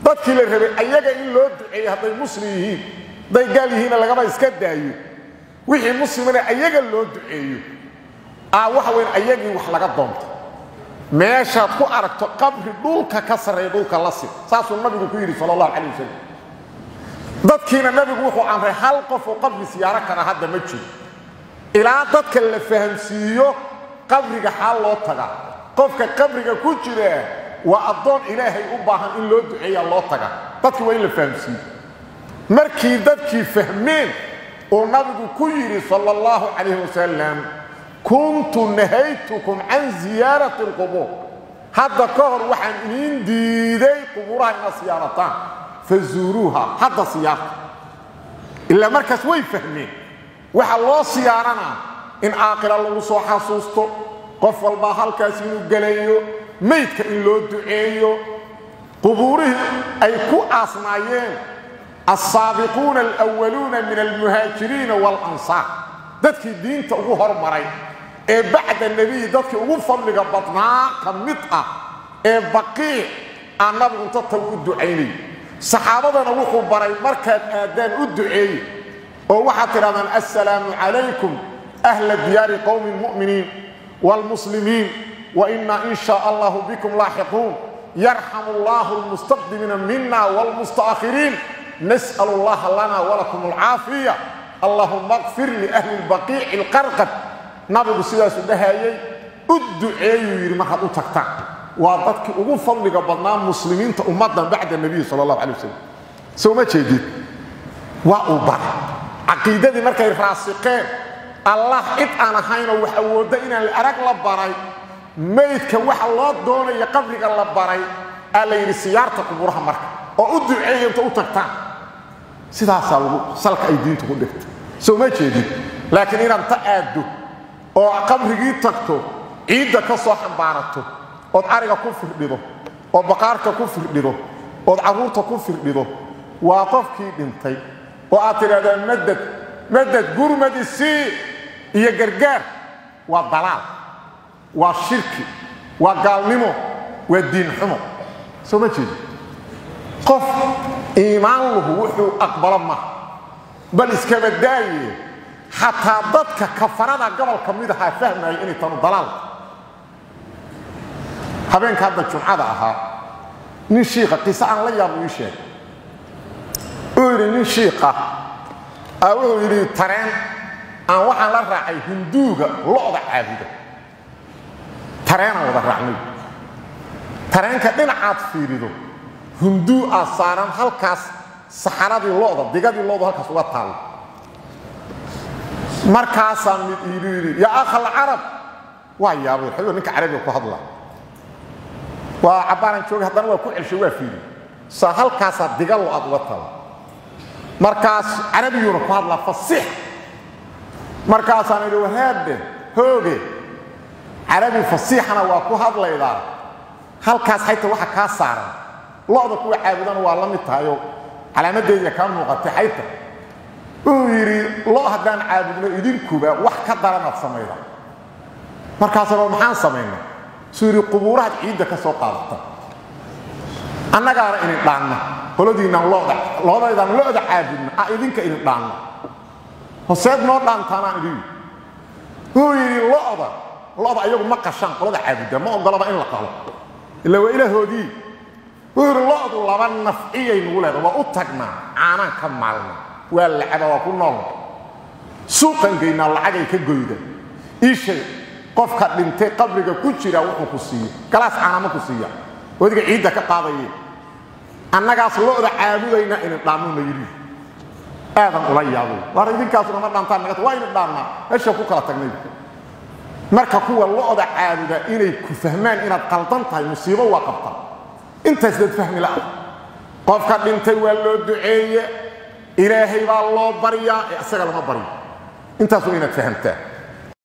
dadkii la rabay ayaga in loo duceeyo hadday muslim yihiin hadday gaal yihiinna lagaba iska daayo wixii muslimana ayaga loo duceeyo aa waxa weyn ayagii wax laga doonta meeshaad ku aragto qabri dhulka ka sarreeya dhulka la sid saasuu nabigu ku yidhi sal allahu calay wasalam dadkiina nabigu wuxuu amray hal qof oo qabri siyaaro kara hadda ma jiro ilaa dadka la fahamsiiyo qabriga xaal loo tagaa qofka qabriga ku jira waa addoon ilaahay u baahan in loo duceeya loo taga dadki waa in la fahamsiiyo markii dadkii fahmeen uu nabigu ku yidhi sal allahu calayh wasalam kuntu nahaytukum can ziyaarati alqubuur hadda ka hor waxaan idiin diiday qubuuraha inaad siyaarataan fazuuruuha hadda siyaarta ilaa markaas way fahmeen waxaa loo siyaaranaa in aaqila lagu soo xasuusto qof walbaa halkaas inuu gelayo maydka in loo duceeyo qubuurihii ay ku aasnaayeen alsaabiquuna alwaluuna min almuhaajiriina waalansaar dadkii diinta ugu hormaray ee bacda nebiyi dadkii ugu fadliga badnaa ka mid ah ee baqiic aan nabigu inta tagu u ducaynay saxaabadana wuxuu baray markaad aadaan u duceeye oo waxaad tidhahdaan assalaamu calaykum ahla diyaari qowmi lmu'miniin waalmuslimiin wa innaa in shaa allahu bikum laaxiquun yarxamu allahu almustaqdimiina mina waalmusta'khiriin nas'al allaha lana walakum alcaafiya allahuma qfir liahli lbaqiici alqarqad nabigu sidaasuu dhahayey u duceeyuu yidhi markaad u tagtaan waa dadkii ugu fadliga badnaa muslimiinta ummaddan bacda nebiyi sal allahu calay wasalam soo ma jeedid waa uu baray caqiidadii markay raasiqeen allah cid aan ahaynoo wax awoodda inaan arag la baray maydka waxa loo doonaya qabriga la baray aa la yidhi siyaarta qubuuraha marka oo u duceeya inta u tagtaan sidaasaa lagu salka ay diintu ku dhigtay soo ma jeedid laakiin inaad ta aaddo oo qabrigii tagto ciidda ka soo xambaarato ood ariga ku firdhido oo baqaarka ku firdhido ood carruurta ku firdhido waa qofkii dhintay oo aad tidhahdaan madad madad gurmadi sii iyo gargaar waa dalaal waa shirki waa gaalnimo waa diin xumo soo ma jeedi qof iimaan lahu wuxuu aqbalo maha bal iskaba daaye xataa dadka kafarada gobolka mid ahaa fahmaya inay tanu dalaal habeenka hadda jumcada ahaa nin shiika qiise aan la yaabo ii sheegay uu yidhi nin shiika a wuxuu yidhi tareen aan waxaan la raacay hinduuga lo'da caabuda tareenaan wada raacnay tareenka dhinacaad fiirido hinduu aad saaran halkaas saxaradii lo'da digadii lo'du halkaas uga taallo markaasaa mid iilu yidhi yaa akhal carab waa yaabay xayuu ninka carabiga ku hadla waa cabbaaran jooga haddana waa ku celshay waa fiiri saa halkaasaa diga lo-aad uga tala markaas carabiguna ku hadlaa fasiix markaasaan idhi wahaadhe hooge carabi fasiixana waa ku hadlaydaa halkaas xayta waxa kaa saaran lo'da kuwa caabudana waa la mid tahayoo calaamadeediya kaa muuqatay xayta uu yidhi lo haddaan caabudno idinkuba wax ka daranaad samayda markaasaba maxaan samaynaa suu yidhi qubuurahaad ciidda ka soo qaadata annagaana idin dhaanna qoladiinaan loda lodaydaan lo'da caabudna a idinka idin dhaanna hoseed noo dhaantaanaan idin wuu yidhi lo'da lo'da ayagu ma qashaan qolada caabudda ma ogolaba in la qalo ila waa ilaahoodii wuu yidhi lo'du laba nafciyay nugu leeda waa u tagnaa caanaan ka maalna waa lacaba waa ku nool suuqan geynaa lacagay ka goyda ii sheeg qofka dhintay qabriga ku jira wuxuu ku siiye galaas caanama ku siiya wadiga ciidda ka qaadaye annagaas lo'da caabudayna inin dhaannuna yidhi aadan ula yaabay waar idinkaasuna ma dhaantaan naga waa inin dhaannaa meesha ku kala tagnay marka kuwa lo'da caabuda inay ku fahmaan inaad qaldan tahay musiibo waa qabta intaas dad fahmi la'a qofka dhintay waa loo duceeye ilaahay baa loo baryaa ee isaga lama baryo intaas waa inaad fahamtaa